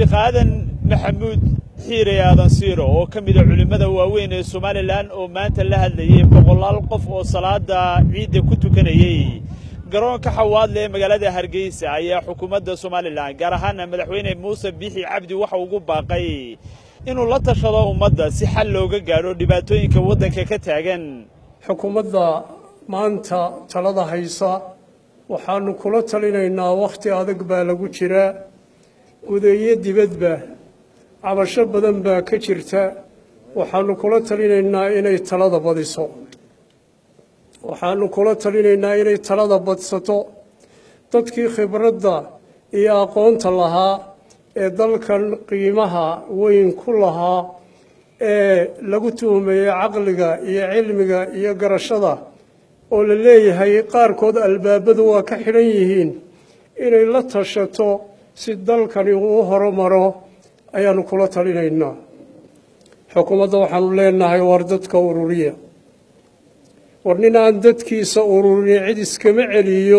sheekh aadan maxamuud xiire aadan siiro oo ka mida culimmada waaweyn ee somalilan oo maanta la hadlayey boqolaal qof oo salaada ciidda ku tukanayey garoonka xawaadle ee magaalada hargeysa ayaa xukuumadda somalilan gaar ahaana madaxweyne muuse biixi cabdi waxa ugu baaqay inuu la tashado ummadda si xal looga gaadho dhibaatooyinka waddanka ka taagan xukuumadda maanta talada haysa waxaanu kula talinaynaa wakhti adag baa lagu jiraa gudeeyo dibadba cabasho badan baa ka jirta waxaanu kula talinaynaa inay talada badiso waxaanu kula talinaynaa inay talada badsato dadkii khibradda iyo aqoonta lahaa ee dalkan qiimaha weyn ku lahaa ee lagu tuhmayey caqliga iyo cilmiga iyo garashada oo la leeyahay qaarkood albaabadu waa ka xidhan yihiin inay la tashato si dalkani uu horumaro ayaanu kula talinaynaa xukuumadda waxaanu leenahay war dadka ururiya war nin aan dadkiisa ururin cid iskama celiyo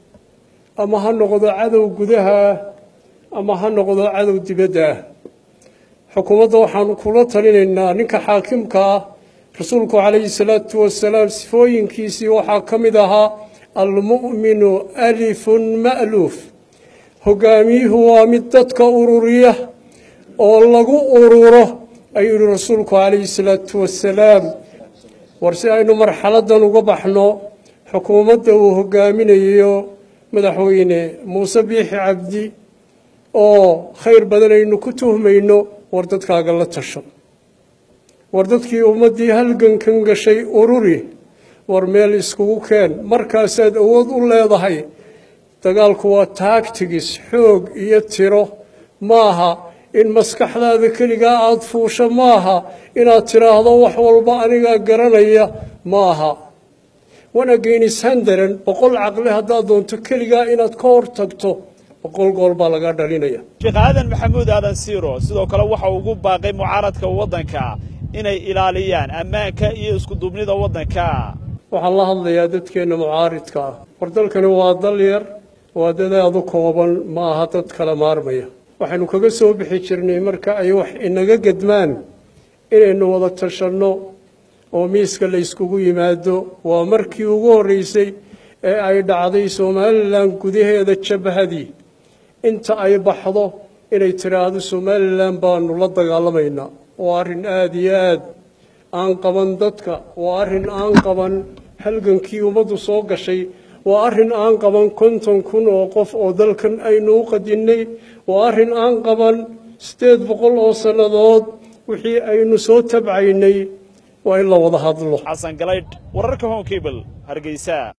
ama ha noqdo cadow gudaha ah ama ha noqdo cadow dibadda ah xukuumadda waxaanu kula talinaynaa ninka xaakimka ah rasuulku calayhi salaatu wasalaam sifooyinkiisii waxaa ka mid ahaa almu'minu alifun ma'luuf hogaamiyuhu waa mid dadka ururiya oo lagu ururo ayuu yihi rasuulku calayhi salaatu wasalaam war si aynu marxaladdan uga baxno xukuumadda uu hogaaminayo madaxweyne muuse biixi cabdi oo khayr badan aynu ku tuhmayno war dadkaaga la tasho war dadkii ummaddii halgankan gashay ururi war meel iskugu keen markaasaad awood u leedahay dagaalku waa taagtigis xoog iyo tiro maaha in maskaxdaada keligaa aada fuusho maaha inaad tidhaahdo wax walba anigaa garanaya maaha wanageynishandaran boqol caqli haddaad doonto keligaa inaad ka hor tagto boqol gool baa lagaa dhalinaya sheekh aadan maxamuud aadan siiro sidoo kale waxa ugu baaqay mucaaradka waddanka inay ilaaliyaan ammaanka iyo iskuduubnida waddanka waxaan la hadlayaa dadkeenna mucaaridka ah war dalkani waa dal yar waa dadaadu kooban ma aha dad kala maarmaya waxaynu kaga soo bixi jirnay marka ay wax inaga gedmaan inaynu wada tashanno oo miiska la yskugu yimaado waa markii ugu horreysay ee ay dhacday somalilan gudaheeda jabhadii inta ay baxdo inay tidhaahdo somalilan baanu la dagaalamaynaa waa arrin aada iyo aad aan qaban dadka waa arrin aan qaban halgankii ummaddu soo gashay waa arrin aan qaban konton kun oo qof oo dalkan aynu u qadinnay waa arrin aan qaban siddeed boqol oo sannadood wixii aynu soo tabcaynay waa in la wada hadlo xasan galaydh wararka home cable hargeysa